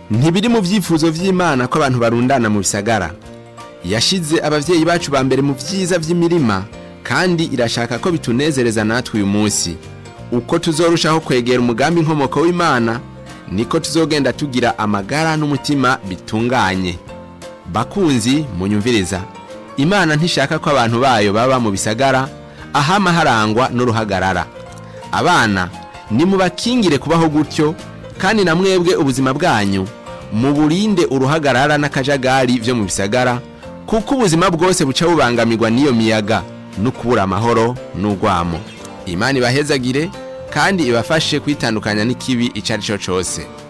ntibiri mu byifuzo by'imana ko abantu barundana mu bisagara yashize ababyeyi bacu ba mbere mu byiza by'imirima kandi irashaka ko bitunezereza natwe uyu munsi uko tuzorushaho kwegera umugambi inkomoko w'imana niko tuzogenda tugira amagara n'umutima bitunganye bakunzi munyumviriza imana ntishaka ko abantu bayo baba mu bisagara ahama harangwa n'uruhagarara abana nimubakingire kubaho gutyo kandi na mwebwe ubuzima bwanyu muburinde uruhagarara n'akajagari byo mu bisagara kuko ubuzima bwose buca bubangamirwa n'iyo miyaga no kubura amahoro n'urwamo imana ibahezagire kandi ibafashe kwitandukanya n'ikibi icyo ari cyo cyose